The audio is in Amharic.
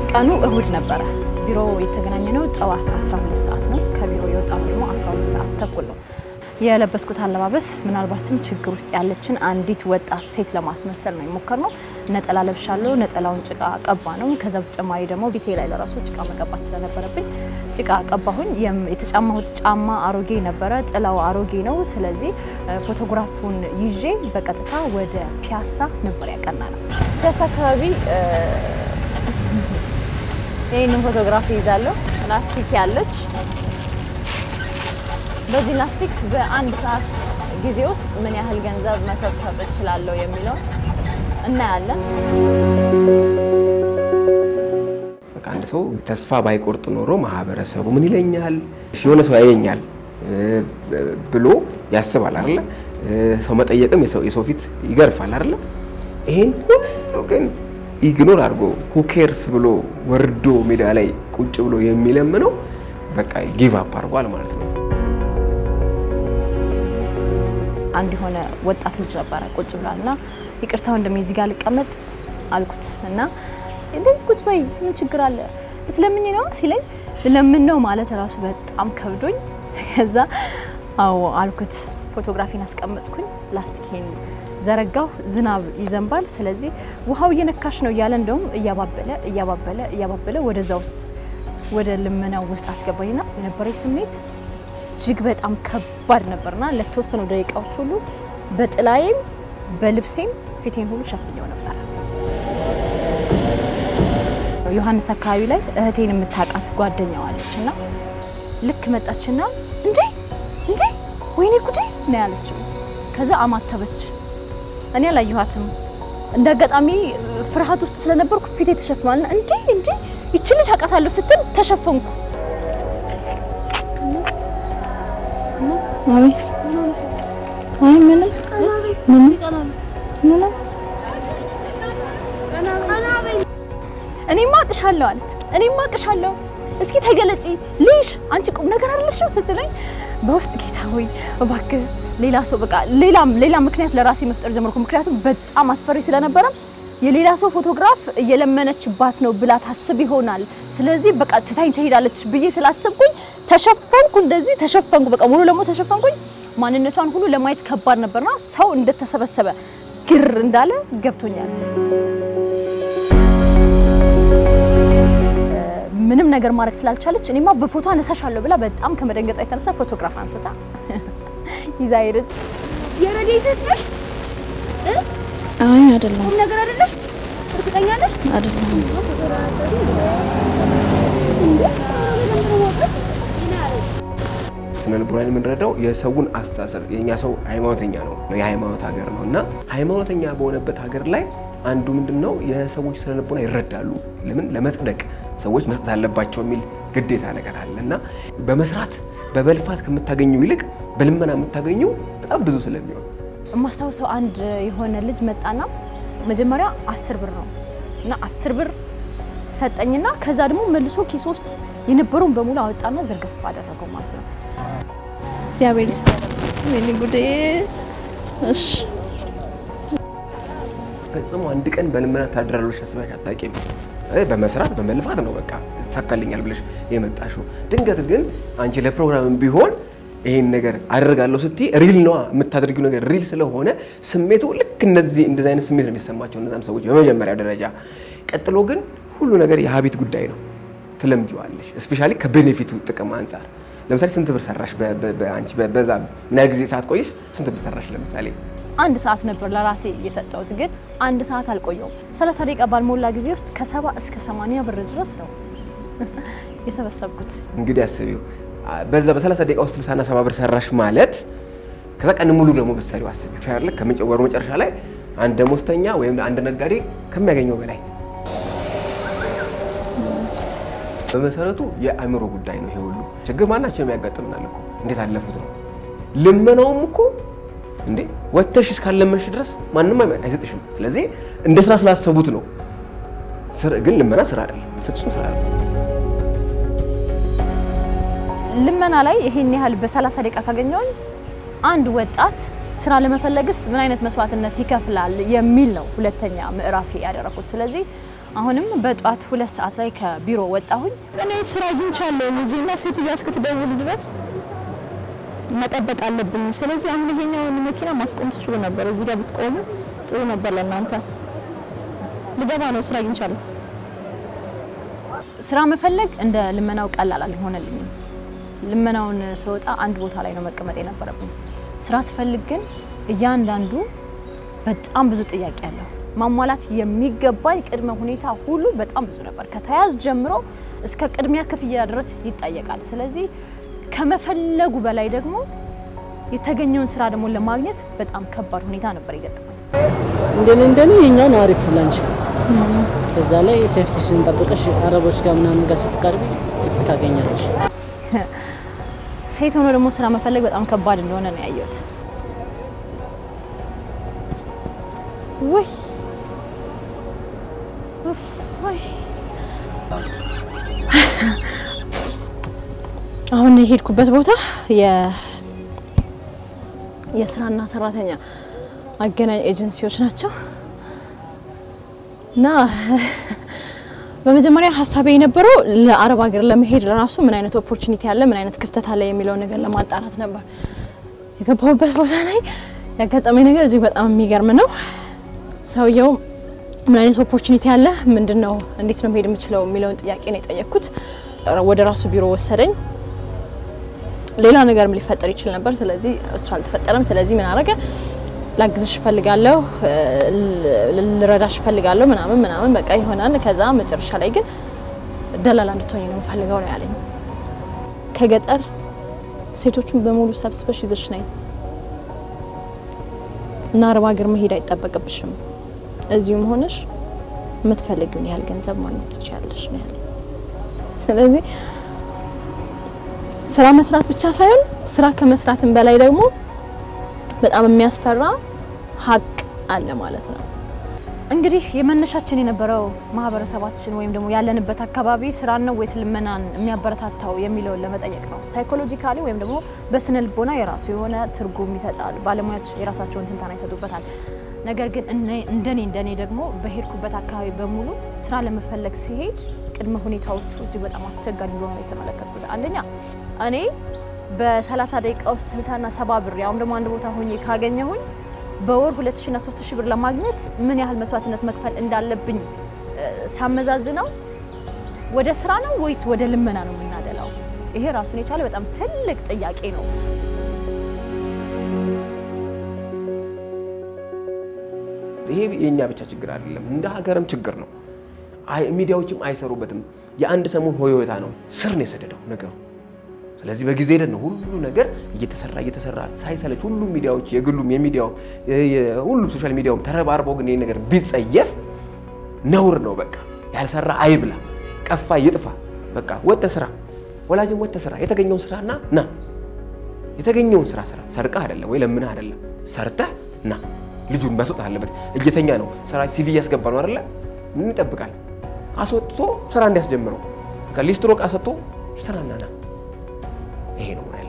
ቀኑ እሁድ ነበረ። ቢሮ የተገናኘ ነው ጠዋት 12 ሰዓት ነው። ከቢሮ የወጣ ነው ደግሞ 12 ሰዓት ተኩል ነው። የለበስኩት አለባበስ ምናልባትም ችግር ውስጥ ያለችን አንዲት ወጣት ሴት ለማስመሰል ነው የሞከርነው። ነጠላ ለብሻለሁ። ነጠላውን ጭቃ ቀባ ነው። ከዛ በተጨማሪ ደግሞ ቤቴ ላይ ለራሱ ጭቃ መቀባት ስለነበረብኝ ጭቃ ቀባሁኝ። የተጫማሁት ጫማ አሮጌ ነበረ፣ ጥላው አሮጌ ነው። ስለዚህ ፎቶግራፉን ይዤ በቀጥታ ወደ ፒያሳ ነበር ያቀና ነው። ፒያሳ አካባቢ ይህንን ፎቶግራፍ ይዛለሁ። ላስቲክ ያለች በዚህ ላስቲክ በአንድ ሰዓት ጊዜ ውስጥ ምን ያህል ገንዘብ መሰብሰብ እችላለሁ የሚለው እናያለን። በቃ አንድ ሰው ተስፋ ባይቆርጥ ኖሮ ማህበረሰቡ ምን ይለኛል፣ የሆነ ሰው ያየኛል ብሎ ያስባል አይደለ? ሰው መጠየቅም የሰው ፊት ይገርፋል አይደለ? ይሄን ሁሉ ግን ኢግኖር አድርጎ ሁኬርስ ብሎ ወርዶ ሜዳ ላይ ቁጭ ብሎ የሚለምነው በቃ ጊቭ አፕ አድርጓል ማለት ነው። አንድ የሆነ ወጣት ልጅ ነበረ ቁጭ ብሏል እና ይቅርታ ወንድሜ እዚህ ጋር ልቀመጥ አልኩት እና እንዴ ቁጭ በይ ምን ችግር አለ ልትለምኝ ነው ሲለኝ ልለምን ነው ማለት ራሱ በጣም ከብዶኝ ከዛ አዎ አልኩት ፎቶግራፊን አስቀመጥኩኝ ላስቲኬን ዘረጋሁ ዝናብ ይዘንባል ስለዚህ ውሃው እየነካሽ ነው እያለ እንደውም እያባበለ እያባበለ እያባበለ ወደዛ ውስጥ ወደ ልመናው ውስጥ አስገባኝና የነበረኝ ስሜት እጅግ በጣም ከባድ ነበርና ለተወሰኑ ደቂቃዎች ሁሉ በጥላዬም በልብሴም ፊቴን ሁሉ ሸፍኘው ነበር። ዮሐንስ አካባቢ ላይ እህቴን የምታውቃት ጓደኛዋ አለች እና ልክ መጣችና እንዴ እንዴ ወይኔ ጉዴ ነው ያለችው። ከዛ አማተበች። እኔ አላየኋትም። እንደ አጋጣሚ ፍርሃት ውስጥ ስለነበርኩ ፊቴ ተሸፍኗልና እንዴ እንዴ ይቺ ልጅ አውቃታለሁ ስትል ተሸፈንኩ። አቤት አይ ምንም ምንም ምንም እኔማ አቅሻለሁ አለች። እኔማ አቅሻለሁ እስኪ ተገለጪ ልይሽ አንቺ ቁም ነገር አይደለሽም ስትለኝ በውስጥ ጌታ ሆይ እባክህ ሌላ ሰው በቃ ሌላም ሌላ ምክንያት ለራሴ መፍጠር ጀመርኩ። ምክንያቱም በጣም አስፈሪ ስለነበረ የሌላ ሰው ፎቶግራፍ እየለመነችባት ነው ብላ ታስብ ይሆናል። ስለዚህ በቃ ትታኝ ትሄዳለች ብዬ ስላሰብኩኝ ተሸፈንኩ፣ እንደዚህ ተሸፈንኩ፣ በቃ ሙሉ ለሙሉ ተሸፈንኩኝ። ማንነቷን ሁሉ ለማየት ከባድ ነበርና ሰው እንደተሰበሰበ ግር እንዳለ ገብቶኛል። ምንም ነገር ማድረግ ስላልቻለች እኔማ በፎቶ አነሳሻለሁ ብላ በጣም ከመደንገጧ የተነሳ ፎቶግራፍ አንስታ ይዛ ሄደች። የረዴት ነሽ? አይ አይደለም ቁም ነገር አይደለም? እርግጠኛ ነሽ? አይደለም ስነ ልቦና የምንረዳው የሰውን አስተሳሰብ የእኛ ሰው ሃይማኖተኛ ነው፣ የሃይማኖት ሀገር ነው እና ሃይማኖተኛ በሆነበት ሀገር ላይ አንዱ ምንድን ነው የሰዎች ስነ ልቦና ይረዳሉ። ለምን ለመጽደቅ ሰዎች መስጠት አለባቸው የሚል ግዴታ ነገር አለ እና በመስራት በመልፋት ከምታገኘው ይልቅ በልመና የምታገኘው በጣም ብዙ ስለሚሆን የማስታውሰው አንድ የሆነ ልጅ መጣና መጀመሪያ አስር ብር ነው እና አስር ብር ሰጠኝና ከዛ ደግሞ መልሶ ኪስ ውስጥ የነበረውን በሙሉ አወጣና ዝርግፍ አደረገው ማለት ነው። እግዚአብሔር ይስጥህ። ወይኔ ጉዴ። እሺ ፈጽሞ አንድ ቀን በልመና ታድራለሽ አስበሽ አታውቂም። በመስራት በመልፋት ነው በቃ ይሳካልኛል ብለሽ የመጣሽው። ድንገት ግን አንቺ ለፕሮግራምም ቢሆን ይሄን ነገር አደርጋለሁ ስትይ ሪል ነዋ የምታደርጊው ነገር ሪል ስለሆነ ስሜቱ ልክ እነዚህ እንደዚህ አይነት ስሜት ነው የሚሰማቸው እነዛም ሰዎች በመጀመሪያ ደረጃ። ቀጥሎ ግን ሁሉ ነገር የሀቢት ጉዳይ ነው። ትለምጂዋለሽ። እስፔሻሊ ከቤኔፊቱ ጥቅም አንጻር ለምሳሌ ስንት ብር ሰራሽ? አንቺ በዛ ምን ያህል ጊዜ ሰዓት ቆየሽ? ስንት ብር ሰራሽ? ለምሳሌ አንድ ሰዓት ነበር ለራሴ የሰጠሁት፣ ግን አንድ ሰዓት አልቆየውም። 30 ደቂቃ ባልሞላ ጊዜ ውስጥ ከሰባ እስከ 80 ብር ድረስ ነው የሰበሰብኩት። እንግዲህ አስቢው በዛ በ30 ደቂቃ ውስጥ 60 እና 70 ብር ሰራሽ ማለት ከዛ ቀን ሙሉ ደግሞ ብትሰሪው አስቢው ሻርለ ከመጨወሩ መጨረሻ ላይ አንድ ደሞዝተኛ ወይም አንድ ነጋዴ ከሚያገኘው በላይ በመሰረቱ የአእምሮ ጉዳይ ነው። ይሄ ሁሉ ችግር ማናችንም ያጋጥምናል እኮ እንዴት አለፉት ነው። ልመናውም እኮ እንዴ ወጥተሽ እስካለመንሽ ድረስ ማንም አይሰጥሽም። ስለዚህ እንደ ስራ ስላሰቡት ነው። ግን ልመና ስራ አይደለም፣ ፍጹም ስራ አይደለም። ልመና ላይ ይሄን ያህል በ30 ደቂቃ ካገኘውኝ አንድ ወጣት ስራ ለመፈለግስ ምን አይነት መስዋዕትነት ይከፍላል የሚል ነው ሁለተኛ ምዕራፍ ያደረኩት። ስለዚህ አሁንም በጧት ሁለት ሰዓት ላይ ከቢሮ ወጣሁኝ። እኔ ስራ አግኝቻለሁ እዚህና ሴትዮዋ እስክትደውል ድረስ መጠበቅ አለብኝ። ስለዚህ አሁን ይሄኛውን መኪና ማስቆም ትችሉ ነበር። እዚህ ጋር ብትቆሙ ጥሩ ነበር ለእናንተ። ልገባ ነው፣ ስራ አግኝቻለሁ። ስራ መፈለግ እንደ ልመናው ቀላል አልሆነልኝም። ልመናውን ስወጣ አንድ ቦታ ላይ ነው መቀመጥ የነበረብኝ። ስራ ስፈልግ ግን እያንዳንዱ በጣም ብዙ ጥያቄ አለው። ማሟላት የሚገባኝ ቅድመ ሁኔታ ሁሉ በጣም ብዙ ነበር። ከተያዝ ጀምሮ እስከ ቅድሚያ ክፍያ ድረስ ይጠየቃል። ስለዚህ ከመፈለጉ በላይ ደግሞ የተገኘውን ስራ ደግሞ ለማግኘት በጣም ከባድ ሁኔታ ነበር የገጠመኝ። እንደኔ እንደኔ የኛው ነው አሪፍ ላንቺ። በዛ ላይ ሴፍቲሽን ጠብቀሽ አረቦች ጋር ምናምን ጋር ስትቀርቢ ቲፕ ታገኛለሽ። ሴት ሆኖ ደግሞ ስራ መፈለግ በጣም ከባድ እንደሆነ ነው ያየሁት። ውይ ኡፍ፣ ውይ። አሁን የሄድኩበት ቦታ የ- የስራና ሰራተኛ አገናኝ ኤጀንሲዎች ናቸው እና በመጀመሪያ ሀሳቤ የነበረው ለአረብ ሀገር ለመሄድ ለራሱ ምን አይነት ኦፖርቹኒቲ አለ፣ ምን አይነት ክፍተት አለ የሚለውን ነገር ለማጣራት ነበር። የገባሁበት ቦታ ላይ ያጋጠመኝ ነገር እጅግ በጣም የሚገርም ነው። ሰውየው ምን አይነት ኦፖርቹኒቲ አለ፣ ምንድን ነው፣ እንዴት ነው መሄድ የምችለው የሚለውን ጥያቄ ነው የጠየቅኩት። ወደ ራሱ ቢሮ ወሰደኝ። ሌላ ነገርም ሊፈጠር ይችል ነበር። ስለዚህ እሱ አልተፈጠረም። ስለዚህ ምን አረገ? ላግዝሽ እፈልጋለሁ፣ ልረዳሽ እፈልጋለሁ ምናምን ምናምን በቃ ይሆናል። ከዛ መጨረሻ ላይ ግን ደላላ እንድትሆኝ ነው የምፈልገው ነው ያለኝ። ከገጠር ሴቶቹን በሙሉ ሰብስበሽ ይዘሽ ነኝ እና አረብ ሀገር መሄድ አይጠበቅብሽም። እዚሁም ሆነሽ የምትፈልጊውን ያህል ገንዘብ ማግኘት ትችያለሽ ነው ያለኝ። ስለዚህ ስራ መስራት ብቻ ሳይሆን ስራ ከመስራትም በላይ ደግሞ በጣም የሚያስፈራ ሀቅ አለ ማለት ነው። እንግዲህ የመነሻችን የነበረው ማህበረሰባችን ወይም ደግሞ ያለንበት አካባቢ ስራን ነው ወይስ ልመናን የሚያበረታታው የሚለውን ለመጠየቅ ነው። ሳይኮሎጂካሊ ወይም ደግሞ በስነ ልቦና የራሱ የሆነ ትርጉም ይሰጣል። ባለሙያዎች የራሳቸውን ትንታና ይሰጡበታል። ነገር ግን እኔ- እንደኔ እንደኔ ደግሞ በሄድኩበት አካባቢ በሙሉ ስራ ለመፈለግ ሲሄድ ቅድመ ሁኔታዎቹ እጅግ በጣም አስቸጋሪ እንደሆኑ ነው የተመለከትኩት። አንደኛ እኔ በ30 ደቂቃ ውስጥ 60 እና 70 ብር ያውም ደግሞ አንድ ቦታ ሆኜ ካገኘሁኝ በወር 2000 እና 3000 ብር ለማግኘት ምን ያህል መስዋዕትነት መክፈል እንዳለብኝ እ፣ ሳመዛዝነው ወደ ስራ ነው ወይስ ወደ ልመና ነው የምናደላው? ይሄ ራሱን የቻለ በጣም ትልቅ ጥያቄ ነው። ይሄ የእኛ ብቻ ችግር አይደለም፣ እንደ ሀገርም ችግር ነው። አይ ሚዲያዎችም አይሰሩበትም። የአንድ ሰሞን ሆዮታ ነው፣ ስር ነው የሰደደው ነገሩ። ስለዚህ በጊዜ ሂደት ነው ሁሉ ነገር እየተሰራ እየተሰራ ሳይሰለች ሁሉም ሚዲያዎች የግሉም የሚዲያው ሁሉም ሶሻል ሚዲያውም ተረባርበው ግን ይህ ነገር ቢጸየፍ ነውር ነው። በቃ ያልሰራ አይብላ፣ ቀፋ ይጥፋ። በቃ ወጥተ ስራ፣ ወላጅም ወጥተ ስራ፣ የተገኘውን ስራና ና የተገኘውን ስራ ስራ። ሰርቀህ አይደለም ወይ ለምንህ አይደለም፣ ሰርተህ ና። ልጁን መስጠት አለበት። እየተኛ ነው ስራ ሲቪ እያስገባ ነው አይደለ? ምን ይጠብቃል? አስወጥቶ ስራ እንዲያስጀምረው ከሊስትሮ ዕቃ ሰጥቶ ስራና ና። ይሄ ነው መሆን ያለበት።